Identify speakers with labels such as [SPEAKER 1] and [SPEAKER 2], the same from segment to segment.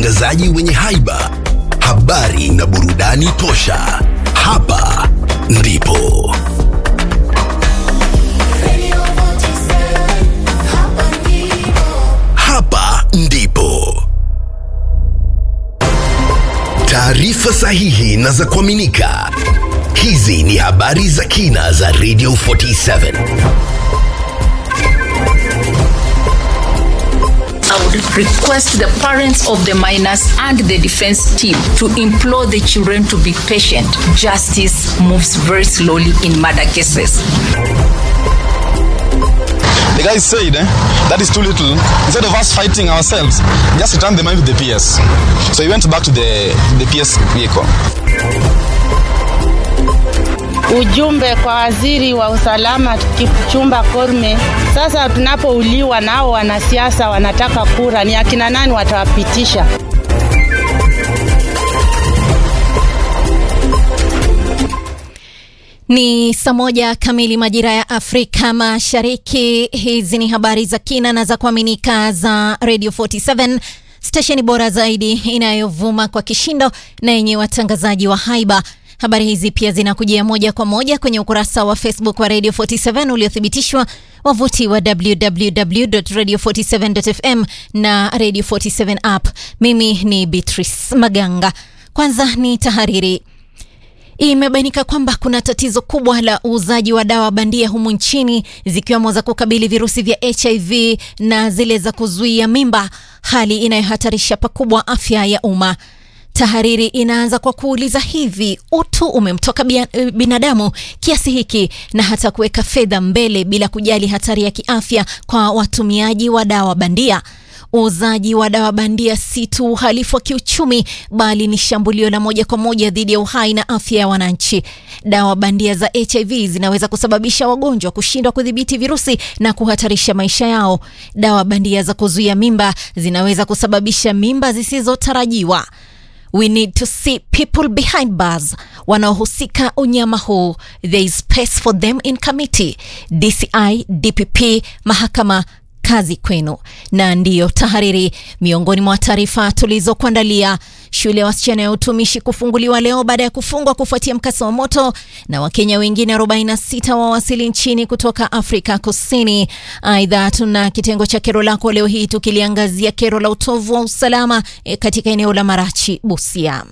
[SPEAKER 1] watangazaji wenye haiba, habari na burudani tosha. Hapa ndipo hapa ndipo taarifa sahihi na za kuaminika. Hizi ni habari za kina za Radio 47.
[SPEAKER 2] I would request the parents of the minors and the defense team to implore the children to be patient. Justice moves very slowly in murder cases.
[SPEAKER 3] The guy said eh, that is too little. Instead of us fighting ourselves, just return the money to the PS. So he went back to the, the PS vehicle.
[SPEAKER 4] Ujumbe kwa waziri wa usalama Kipchumba Korme. Sasa tunapouliwa nao wanasiasa wanataka kura, ni akina nani watawapitisha?
[SPEAKER 5] Ni saa moja kamili majira ya Afrika Mashariki. Hizi ni habari za kina na za kuaminika za Radio 47 stesheni bora zaidi inayovuma kwa kishindo na yenye watangazaji wa haiba. Habari hizi pia zinakujia moja kwa moja kwenye ukurasa wa Facebook wa Radio 47 uliothibitishwa, wavuti wa www.radio47.fm na Radio 47 app. Mimi ni Beatrice Maganga. Kwanza ni tahariri. Imebainika kwamba kuna tatizo kubwa la uuzaji wa dawa bandia humu nchini zikiwemo za kukabili virusi vya HIV na zile za kuzuia mimba, hali inayohatarisha pakubwa afya ya umma. Tahariri inaanza kwa kuuliza hivi, utu umemtoka bia- binadamu kiasi hiki na hata kuweka fedha mbele bila kujali hatari ya kiafya kwa watumiaji wa dawa bandia? Uuzaji wa dawa bandia si tu uhalifu wa kiuchumi bali ni shambulio la moja kwa moja dhidi ya uhai na afya ya wananchi. Dawa bandia za HIV zinaweza kusababisha wagonjwa kushindwa kudhibiti virusi na kuhatarisha maisha yao. Dawa bandia za kuzuia mimba zinaweza kusababisha mimba zisizotarajiwa. We need to see people behind bars wanaohusika unyama huu. There is space for them in committee. DCI, DPP, mahakama kazi kwenu. Na ndiyo tahariri. Miongoni mwa taarifa tulizokuandalia, shule ya wasichana ya utumishi kufunguliwa leo baada ya kufungwa kufuatia mkasa wa moto, na Wakenya wengine 46 wawasili nchini kutoka Afrika Kusini. Aidha, tuna kitengo cha kero lako leo hii tukiliangazia kero la utovu wa usalama eh, katika eneo la Marachi, Busia.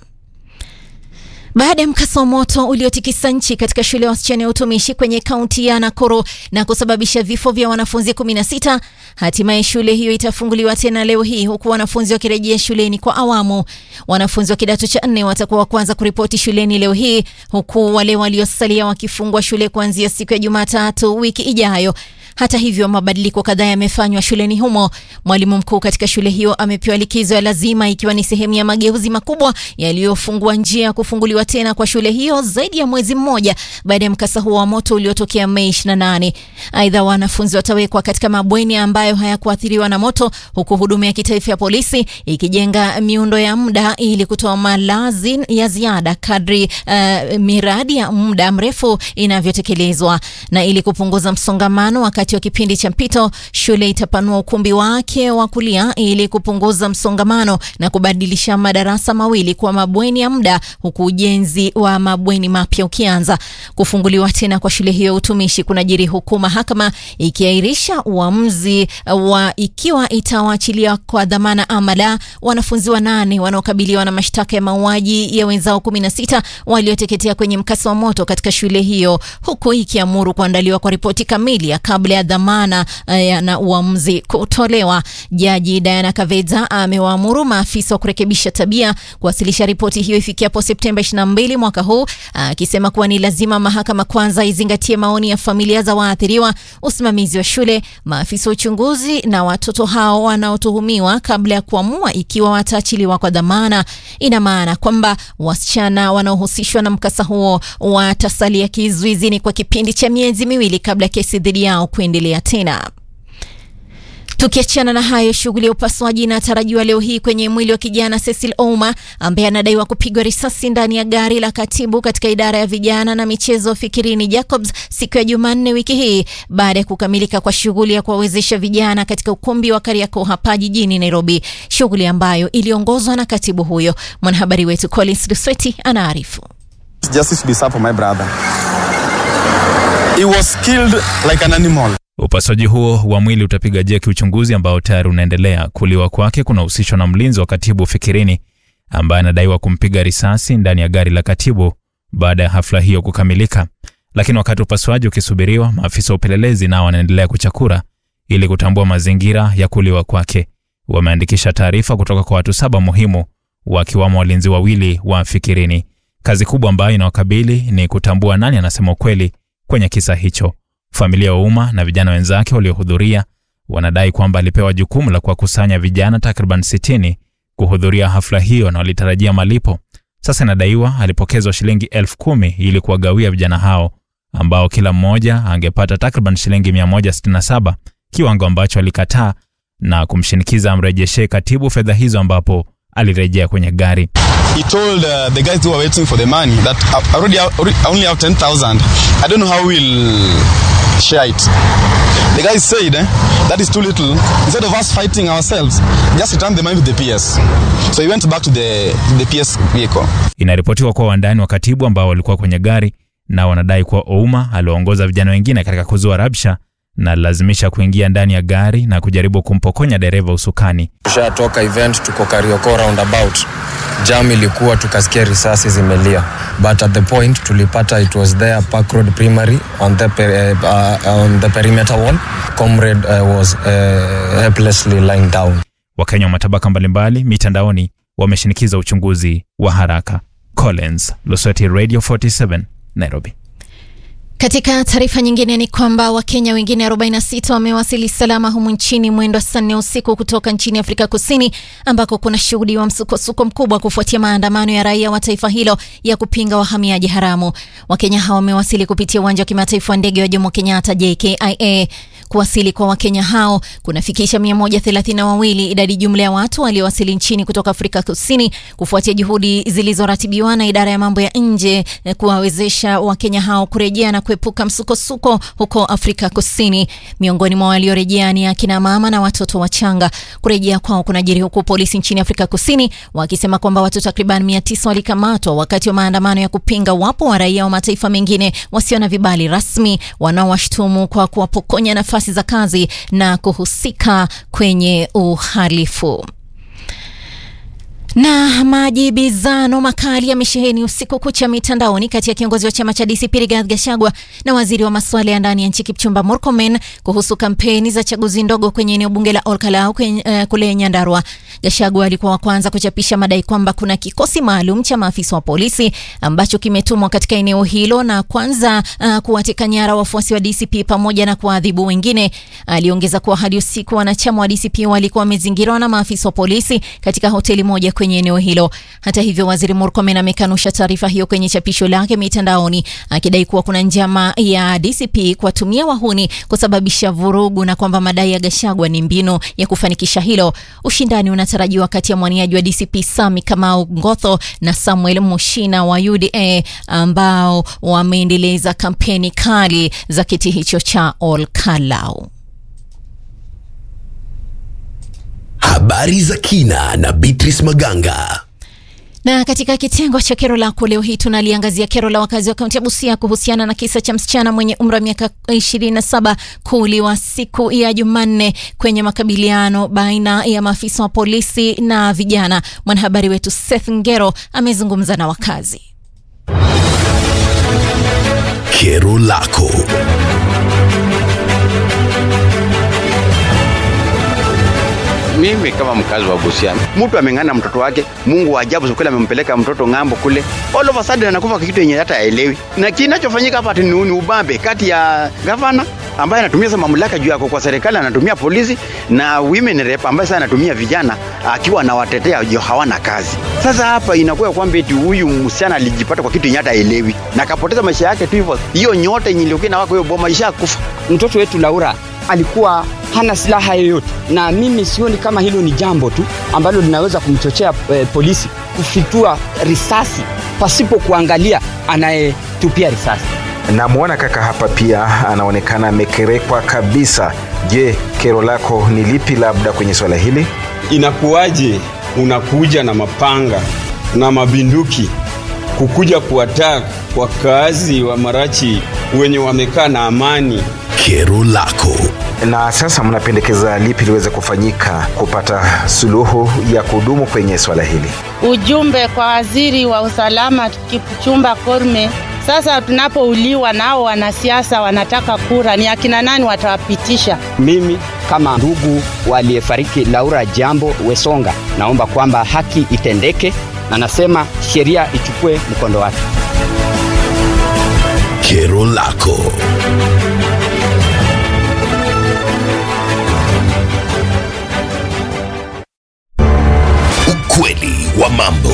[SPEAKER 5] Baada ya mkasa wa moto uliotikisa nchi katika shule ya wasichana ya utumishi kwenye kaunti ya Nakuru na kusababisha vifo vya wanafunzi 16, hatimaye shule hiyo itafunguliwa tena leo hii huku wanafunzi wakirejea shuleni kwa awamu. Wanafunzi wa kidato cha nne watakuwa wa kwanza kuripoti shuleni leo hii huku wale waliosalia wakifungwa shule kuanzia siku ya Jumatatu wiki ijayo. Hata hivyo, mabadiliko kadhaa yamefanywa shuleni humo. Mwalimu mkuu katika shule hiyo amepewa likizo ya lazima ikiwa ni sehemu ya mageuzi makubwa yaliyofungua njia ya kufunguliwa tena kwa shule hiyo zaidi ya mwezi mmoja baada ya mkasa huo wa moto uliotokea Mei 28. Aidha, wanafunzi watawekwa katika mabweni ambayo hayakuathiriwa na moto, huku huduma ya kitaifa ya polisi ikijenga miundo ya muda ili kutoa malazi ya ziada kadri uh, miradi ya muda mrefu inavyotekelezwa. Na ili kupunguza msongamano wakati wa kipindi cha mpito, shule itapanua ukumbi wake wa kulia ili kupunguza msongamano na kubadilisha madarasa mawili kwa mabweni ya muda, huku ujenzi wa mabweni mapya ukianza. Kufunguliwa tena kwa shule hiyo ya utumishi kunajiri huku mahakama ikiahirisha uamuzi wa ikiwa itawaachilia kwa dhamana ama la wanafunzi wanane wanaokabiliwa na mashtaka ya mauaji ya wenzao 16 walioteketea kwenye mkasa wa moto katika shule hiyo, huku ikiamuru kuandaliwa kwa ripoti kamili ya kabla ya dhamana eh, na uamuzi kutolewa. Jaji Diana Kaveza amewaamuru maafisa wa kurekebisha tabia kuwasilisha ripoti hiyo ifikiapo Septemba 22 mwaka huu, akisema kuwa ni lazima mahakama kwanza izingatie maoni ya familia za waathiriwa, usimamizi wa shule, maafisa wa uchunguzi na watoto hao wanaotuhumiwa kabla ya kuamua ikiwa wataachiliwa kwa dhamana. Ina maana kwamba wasichana wanaohusishwa na mkasa huo watasalia kizuizini kwa kipindi cha miezi miwili kabla ya kesi dhidi yao kuendelea tena. Tukiachana na hayo, shughuli ya upasuaji inatarajiwa leo hii kwenye mwili wa kijana Cecil Ouma ambaye anadaiwa kupigwa risasi ndani ya gari la katibu katika idara ya vijana na michezo Fikirini Jacobs siku ya Jumanne wiki hii baada ya kukamilika kwa shughuli ya kuwawezesha vijana katika ukumbi wa Kariakoo hapa jijini Nairobi, shughuli ambayo iliongozwa na katibu huyo. Mwanahabari wetu Collins Lusweti anaarifu.
[SPEAKER 3] Justice be served for my brother. He was killed like an animal.
[SPEAKER 6] Upasuaji huo wa mwili utapiga jeki uchunguzi ambao tayari unaendelea. Kuliwa kwake kunahusishwa na mlinzi wa katibu Fikirini ambaye anadaiwa kumpiga risasi ndani ya gari la katibu baada ya hafla hiyo kukamilika. Lakini wakati upasuaji ukisubiriwa, maafisa wa upelelezi nao wanaendelea kuchakura ili kutambua mazingira ya kuliwa kwake. Wameandikisha taarifa kutoka kwa watu saba muhimu, wakiwamo walinzi wawili wa Fikirini. Kazi kubwa ambayo inawakabili ni kutambua nani anasema ukweli kwenye kisa hicho. Familia wa umma na vijana wenzake waliohudhuria wanadai kwamba alipewa jukumu la kuwakusanya vijana takriban 60 kuhudhuria hafla hiyo na walitarajia malipo. Sasa inadaiwa alipokezwa shilingi elfu kumi ili kuwagawia vijana hao ambao kila mmoja angepata takriban shilingi 167, kiwango ambacho alikataa na kumshinikiza amrejeshee katibu fedha hizo, ambapo alirejea kwenye gari.
[SPEAKER 3] He told uh, the guys who were waiting for the money that I already I only have 10,000. I don't know how we'll share it. The guy said eh, that is too little. Instead of us fighting ourselves, just return the money to the PS. So he went back to the, the PS vehicle.
[SPEAKER 6] Inaripotiwa kuwa wandani wa katibu ambao walikuwa kwenye gari na wanadai kuwa Ouma aliwaongoza vijana wengine katika kuzua rabsha na lazimisha kuingia ndani ya gari na kujaribu kumpokonya dereva usukani.
[SPEAKER 7] Tushatoka event, tuko Kariokoo roundabout. Jam ilikuwa tukasikia risasi zimelia, but at the point tulipata it was there Park Road Primary on the, per, uh, on the perimeter wall. Comrade uh, was uh, helplessly lying down.
[SPEAKER 6] Wakenya wa matabaka mbalimbali mitandaoni wameshinikiza uchunguzi wa haraka. Collins Lusweti, Radio 47 Nairobi.
[SPEAKER 5] Katika taarifa nyingine ni kwamba Wakenya wengine 46 wamewasili salama humu nchini mwendo wa saa nne usiku kutoka nchini Afrika Kusini ambako kuna shuhudiwa msukosuko mkubwa kufuatia maandamano ya raia wa taifa hilo ya kupinga wahamiaji haramu. Wakenya hao wamewasili kupitia uwanja wa kimataifa wa ndege wa Jomo Kenyatta JKIA. Kuwasili kwa Wakenya hao kunafikisha 132 idadi jumla ya watu waliowasili nchini kutoka Afrika Kusini kufuatia juhudi zilizoratibiwa na idara ya mambo ya nje kuwawezesha Wakenya hao kurejea na kuepuka msukosuko huko Afrika Kusini. Miongoni mwa waliorejea ni akina mama na watoto wachanga. Kurejea kwao kunajiri huku polisi nchini Afrika Kusini wakisema kwamba watu takriban 900 walikamatwa wakati wa maandamano ya kupinga wapo wa raia wa mataifa mengine wasio na vibali rasmi wanaowashtumu kwa kuwapokonya nafasi za kazi na kuhusika kwenye uhalifu. Na majibizano makali yamesheheni usiku kucha mitandaoni kati ya kiongozi wa chama cha DCP Rigathi Gachagua na waziri wa masuala ya ndani ya nchi Kipchumba Murkomen kuhusu kampeni za chaguzi ndogo kwenye eneo bunge la Olkalau uh, kule Nyandarua. Gachagua alikuwa wa kwanza kuchapisha madai kwamba kuna kikosi maalum cha maafisa wa polisi ambacho kimetumwa katika eneo hilo na kwanza uh, kuwateka nyara wafuasi wa DCP pamoja na kuwaadhibu wengine. Aliongeza kuwa hadi usiku wanachama wa DCP walikuwa wamezingirwa na maafisa wa polisi katika hoteli moja kwenye eneo hilo. Hata hivyo, waziri Murkomen amekanusha taarifa hiyo kwenye chapisho lake mitandaoni, akidai kuwa kuna njama ya DCP kuwatumia wahuni kusababisha vurugu na kwamba madai ya Gachagua ni mbinu ya kufanikisha hilo. Ushindani unatarajiwa kati ya mwaniaji wa DCP Sami Kamau Ngotho na Samuel Mushina wa UDA ambao wameendeleza kampeni kali za kiti hicho cha Olkalau.
[SPEAKER 1] Habari za kina na Beatrice Maganga.
[SPEAKER 5] Na katika kitengo cha kero lako leo hii tunaliangazia kero la wakazi wa kaunti ya Busia kuhusiana na kisa cha msichana mwenye umri wa miaka 27 kuuliwa siku ya Jumanne kwenye makabiliano baina ya maafisa wa polisi na vijana. Mwanahabari wetu Seth Ngero amezungumza na wakazi.
[SPEAKER 1] Kero lako
[SPEAKER 8] Mimi kama mkazi wa Busia, mtu ameng'ana mtoto wake, Mungu wa ajabu kweli amempeleka mtoto ng'ambo kule, all of a sudden anakufa kwa kitu yenye hata haelewi. Na kinachofanyika hapa ni ni ubabe kati ya gavana ambaye anatumia sasa mamlaka juu yako kwa serikali, anatumia polisi na women rep ambaye sasa anatumia vijana akiwa anawatetea juu hawana kazi. Sasa hapa inakuwa kwamba eti huyu msichana alijipata kwa kitu yenye hata haelewi na akapoteza maisha yake tu hivyo. Hiyo nyota yenye ilikuwa na wako hiyo boma ishakufa.
[SPEAKER 9] Mtoto wetu Laura alikuwa hana silaha yoyote, na mimi sioni kama hilo ni jambo tu ambalo linaweza kumchochea eh, polisi kufitua risasi pasipo kuangalia anayetupia risasi.
[SPEAKER 10] Namwona kaka hapa pia anaonekana amekerekwa kabisa. Je, kero lako ni lipi labda kwenye swala hili?
[SPEAKER 11] Inakuwaje unakuja na mapanga na mabinduki kukuja kuattack wakazi wa Marachi wenye wamekaa na amani?
[SPEAKER 1] Kero lako
[SPEAKER 10] Na sasa mnapendekeza lipi liweze kufanyika kupata suluhu ya kudumu kwenye swala hili?
[SPEAKER 4] Ujumbe kwa waziri wa usalama Kipchumba Korme, sasa tunapouliwa nao wanasiasa wanataka kura, ni akina nani watawapitisha?
[SPEAKER 9] Mimi kama ndugu waliyefariki Laura Jambo Wesonga, naomba kwamba haki itendeke na nasema sheria ichukue mkondo wake.
[SPEAKER 1] kero lako ukweli wa mambo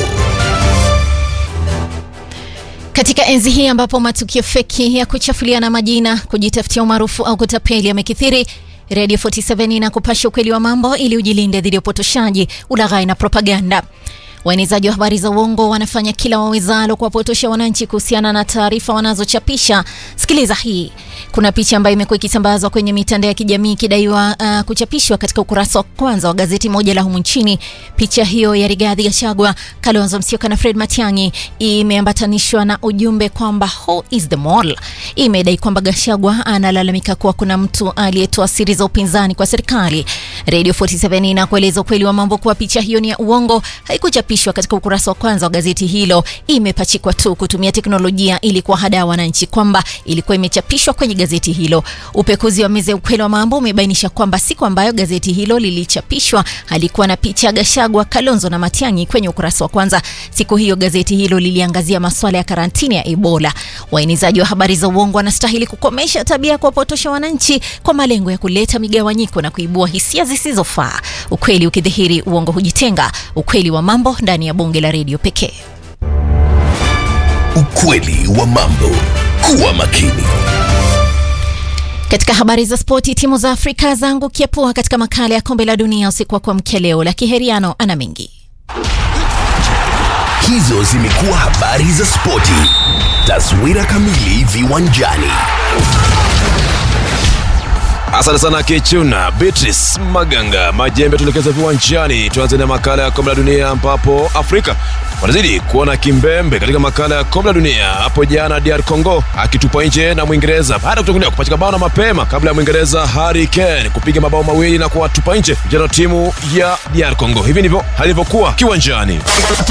[SPEAKER 5] Katika enzi hii ambapo matukio feki ya kuchafuliana majina, kujitafutia umaarufu au kutapeli yamekithiri, Radio 47 inakupasha ukweli wa mambo ili ujilinde dhidi ya upotoshaji, ulaghai na propaganda. Waenezaji wa habari za uongo wanafanya kila wawezalo kuwapotosha wananchi kuhusiana na taarifa wanazochapisha. Sikiliza hii. Kuna picha ambayo imekuwa ikisambazwa kwenye mitandao ya kijamii ikidaiwa uh, kuchapishwa katika ukurasa wa kwanza wa gazeti moja la humu nchini. Picha hiyo ya Rigathi Gachagua, Kalonzo Musyoka na Fred Matiang'i imeambatanishwa na ujumbe kwamba who is the mole. Imedai kwamba Gachagua analalamika kuwa kuna mtu aliyetoa siri za upinzani kwa serikali. Radio 47 inakueleza ukweli wa mambo kuwa picha hiyo ni ya uongo, haikuchapishwa katika ukurasa wa kwanza wa gazeti hilo. Imepachikwa tu kutumia teknolojia ili kuwahadaa wananchi kwamba ilikuwa imechapishwa kwenye gazeti hilo. Upekuzi wa meza ya ukweli wa mambo umebainisha kwamba siku ambayo gazeti hilo lilichapishwa halikuwa na picha ya Gachagua, Kalonzo na Matiang'i kwenye ukurasa wa kwanza. Siku hiyo gazeti hilo liliangazia masuala ya karantini ya Ebola. Waenezaji wa habari za uongo wanastahili kukomesha tabia ya kuwapotosha wananchi kwa malengo ya kuleta migawanyiko na kuibua hisia zisizofaa. Ukweli ukidhihiri, uongo hujitenga. Ukweli wa mambo ndani ya bunge la redio pekee.
[SPEAKER 1] ukweli wa mambo kuwa makini
[SPEAKER 5] Katika habari za spoti, timu za Afrika zaangukia pua katika makala ya kombe la dunia usiku wa kuamkia leo. La Kiheriano ana mengi.
[SPEAKER 1] hizo zimekuwa habari za spoti taswira kamili viwanjani
[SPEAKER 12] Asante sana Kichuna Beatrice Maganga. Majembe tuelekeza viwanjani. Tuanze na makala ya kombe la dunia ambapo Afrika wanazidi kuona kimbembe katika makala ya kombe la dunia. Hapo jana DR Congo akitupa nje na Mwingereza baada ya kutangulia kupachika bao na mapema kabla ya Mwingereza Harry Kane kupiga mabao mawili na kuwatupa nje vijana wa timu ya DR Congo. Hivi ndivyo halivyokuwa kiwanjani.